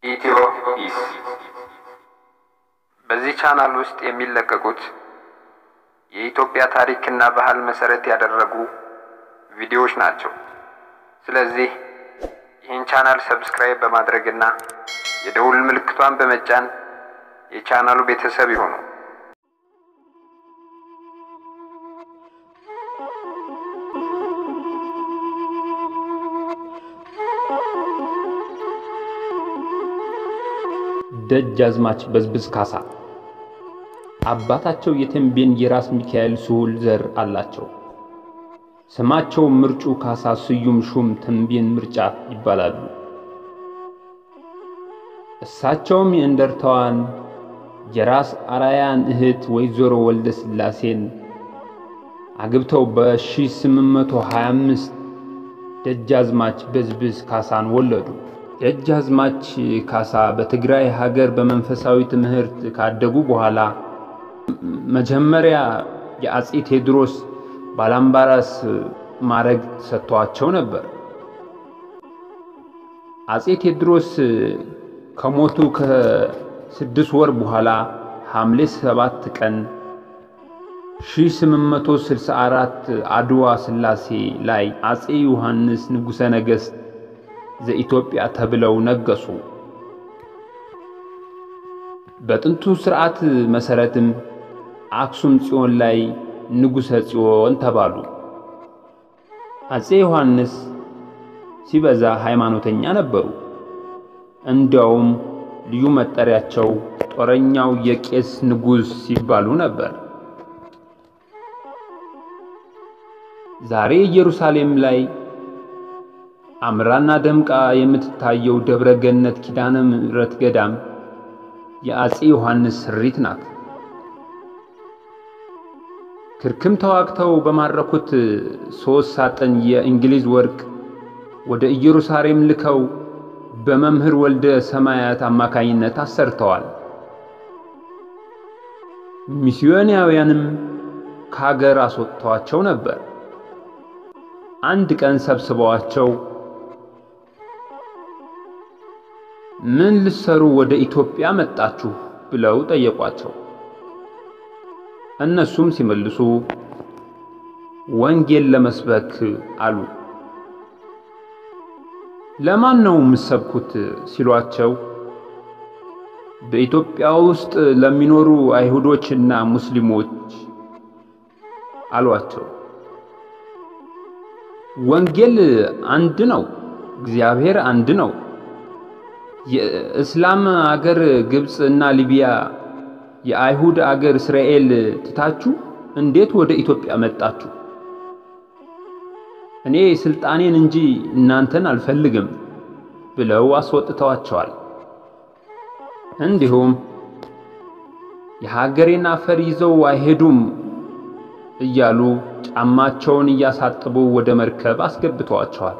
ኢትዮ ኢስ በዚህ ቻናል ውስጥ የሚለቀቁት የኢትዮጵያ ታሪክና ባህል መሰረት ያደረጉ ቪዲዮዎች ናቸው። ስለዚህ ይህን ቻናል ሰብስክራይብ በማድረግና የደውል ምልክቷን በመጫን የቻናሉ ቤተሰብ ይሁኑ። ደጃዝማች በዝብዝ ካሳ አባታቸው የተንቤን የራስ ሚካኤል ስሁል ዘር አላቸው። ስማቸው ምርጩ ካሳ ስዩም ሹም ተንቤን ምርጫ ይባላሉ። እሳቸውም የእንደርታዋን የራስ አራያን እህት ወይዘሮ ወልደ ሥላሴን አግብተው በ1825 ደጃዝማች በዝብዝ ካሳን ወለዱ። ደጃዝማች ካሳ በትግራይ ሀገር በመንፈሳዊ ትምህርት ካደጉ በኋላ መጀመሪያ የአጼ ቴዎድሮስ ባላምባራስ ማዕረግ ሰጥተዋቸው ነበር። አጼ ቴዎድሮስ ከሞቱ ከስድስት ወር በኋላ ሐምሌ ሰባት ቀን 1864 አድዋ ሥላሴ ላይ አጼ ዮሐንስ ንጉሠ ነገሥት ዘኢትዮጵያ ተብለው ነገሱ። በጥንቱ ሥርዓት መሠረትም አክሱም ጽዮን ላይ ንጉሠ ጽዮን ተባሉ። አጼ ዮሐንስ ሲበዛ ሃይማኖተኛ ነበሩ። እንዲያውም ልዩ መጠሪያቸው ጦረኛው የቄስ ንጉሥ ሲባሉ ነበር። ዛሬ ኢየሩሳሌም ላይ አምራና ደምቃ የምትታየው ደብረ ገነት ኪዳነ ምሕረት ገዳም የአጼ ዮሐንስ ስሪት ናት። ክርክም ተዋግተው በማረኩት ሦስት ሳጥን የእንግሊዝ ወርቅ ወደ ኢየሩሳሌም ልከው በመምህር ወልደ ሰማያት አማካኝነት አሰርተዋል። ሚስዮናውያንም ከሀገር አስወጥተዋቸው ነበር። አንድ ቀን ሰብስበዋቸው ምን ልሰሩ ወደ ኢትዮጵያ መጣችሁ ብለው ጠየቋቸው። እነሱም ሲመልሱ ወንጌል ለመስበክ አሉ። ለማን ነው የምሰብኩት ሲሏቸው በኢትዮጵያ ውስጥ ለሚኖሩ አይሁዶችና ሙስሊሞች አሏቸው። ወንጌል አንድ ነው፣ እግዚአብሔር አንድ ነው። የእስላም አገር ግብፅ እና ሊቢያ፣ የአይሁድ አገር እስራኤል ትታችሁ እንዴት ወደ ኢትዮጵያ መጣችሁ? እኔ ስልጣኔን እንጂ እናንተን አልፈልግም ብለው አስወጥተዋቸዋል። እንዲሁም የሀገሬን አፈር ይዘው አይሄዱም እያሉ ጫማቸውን እያሳጠቡ ወደ መርከብ አስገብተዋቸዋል።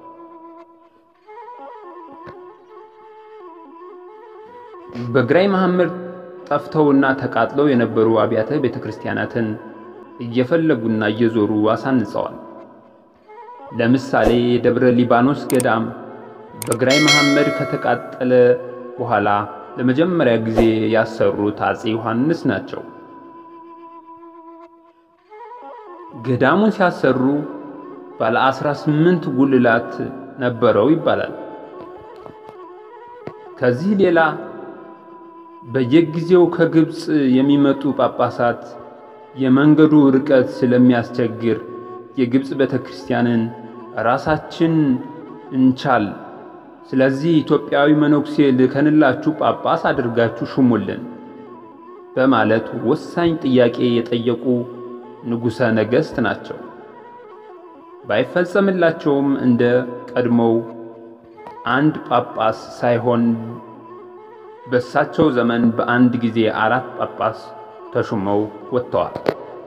በግራኝ መሐመድ ጠፍተውና ተቃጥለው የነበሩ አብያተ ቤተ ክርስቲያናትን እየፈለጉና እየዞሩ አሳንጸዋል። ለምሳሌ የደብረ ሊባኖስ ገዳም በግራኝ መሐመድ ከተቃጠለ በኋላ ለመጀመሪያ ጊዜ ያሰሩት አጼ ዮሐንስ ናቸው። ገዳሙን ሲያሰሩ ባለ አስራ ስምንት ጉልላት ነበረው ይባላል። ከዚህ ሌላ በየጊዜው ከግብፅ የሚመጡ ጳጳሳት የመንገዱ ርቀት ስለሚያስቸግር የግብፅ ቤተ ክርስቲያንን ራሳችን እንቻል፣ ስለዚህ ኢትዮጵያዊ መነኩሴ ልከንላችሁ ጳጳስ አድርጋችሁ ሹሙልን በማለት ወሳኝ ጥያቄ የጠየቁ ንጉሠ ነገሥት ናቸው። ባይፈጸምላቸውም እንደ ቀድሞው አንድ ጳጳስ ሳይሆን በእሳቸው ዘመን በአንድ ጊዜ አራት ጳጳስ ተሹመው ወጥተዋል።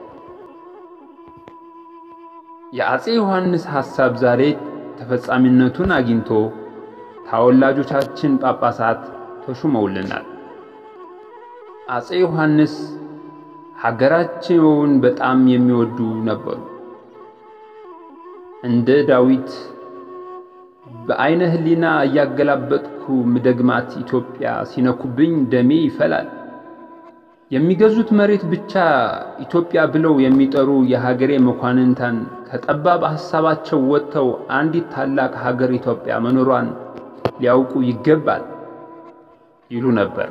የአጼ ዮሐንስ ሐሳብ ዛሬ ተፈጻሚነቱን አግኝቶ ተወላጆቻችን ጳጳሳት ተሹመውልናል። አጼ ዮሐንስ ሀገራቸውን በጣም የሚወዱ ነበሩ። እንደ ዳዊት በዐይነ ሕሊና እያገላበጥኩ ምደግማት ኢትዮጵያ ሲነኩብኝ ደሜ ይፈላል። የሚገዙት መሬት ብቻ ኢትዮጵያ ብለው የሚጠሩ የሀገሬ መኳንንታን ከጠባብ ሐሳባቸው ወጥተው አንዲት ታላቅ ሀገር ኢትዮጵያ መኖሯን ሊያውቁ ይገባል ይሉ ነበር።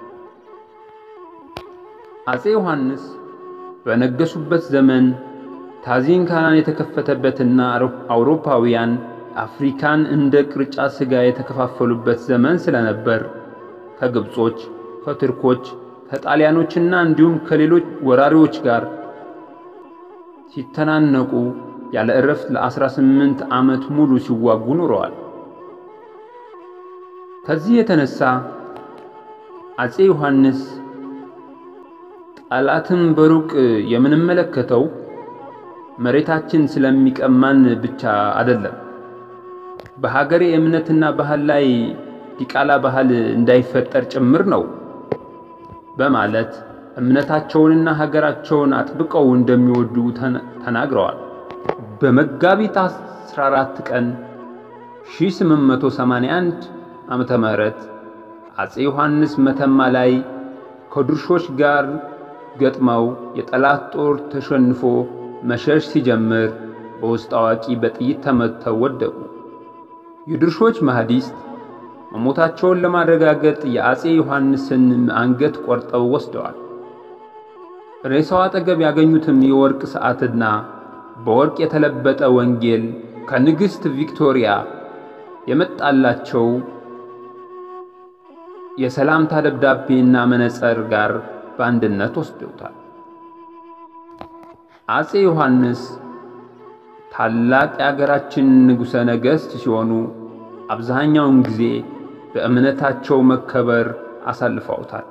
አፄ ዮሐንስ በነገሱበት ዘመን ታዚን ካናን የተከፈተበትና አውሮፓውያን አፍሪካን እንደ ቅርጫ ሥጋ የተከፋፈሉበት ዘመን ስለነበር ከግብጾች፣ ከቱርኮች፣ ከጣሊያኖችና እንዲሁም ከሌሎች ወራሪዎች ጋር ሲተናነቁ ያለ ዕረፍት ለ18 ዓመት ሙሉ ሲዋጉ ኖረዋል። ከዚህ የተነሳ አፄ ዮሐንስ ጠላትን በሩቅ የምንመለከተው መሬታችን ስለሚቀማን ብቻ አይደለም፣ በሀገሬ እምነትና ባህል ላይ ዲቃላ ባህል እንዳይፈጠር ጭምር ነው በማለት እምነታቸውንና ሀገራቸውን አጥብቀው እንደሚወዱ ተናግረዋል። በመጋቢት 14 ቀን 1881 ዓመተ ምህረት አፄ ዮሐንስ መተማ ላይ ከድርሾች ጋር ገጥመው የጠላት ጦር ተሸንፎ መሸሽ ሲጀምር በውስጥ አዋቂ በጥይት ተመትተው ወደቁ። የድርሾች ማህዲስት መሞታቸውን ለማረጋገጥ የአፄ ዮሐንስን አንገት ቆርጠው ወስደዋል። ሬሳው አጠገብ ያገኙትም የወርቅ ሰዓትና በወርቅ የተለበጠ ወንጌል ከንግሥት ቪክቶሪያ የመጣላቸው የሰላምታ ደብዳቤና መነጽር ጋር በአንድነት ወስደውታል። አፄ ዮሐንስ ታላቅ የአገራችን ንጉሠ ነገሥት ሲሆኑ አብዛኛውን ጊዜ በእምነታቸው መከበር አሳልፈውታል።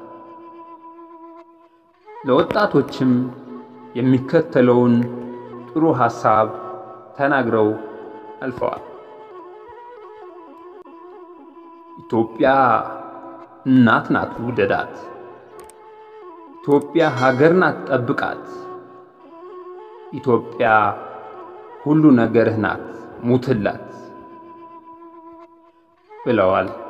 ለወጣቶችም የሚከተለውን ጥሩ ሐሳብ ተናግረው አልፈዋል። ኢትዮጵያ እናት ናት፣ ውደዳት። ኢትዮጵያ ሀገር ናት፣ ጠብቃት። ኢትዮጵያ ሁሉ ነገርህ ናት፣ ሙትላት ብለዋል።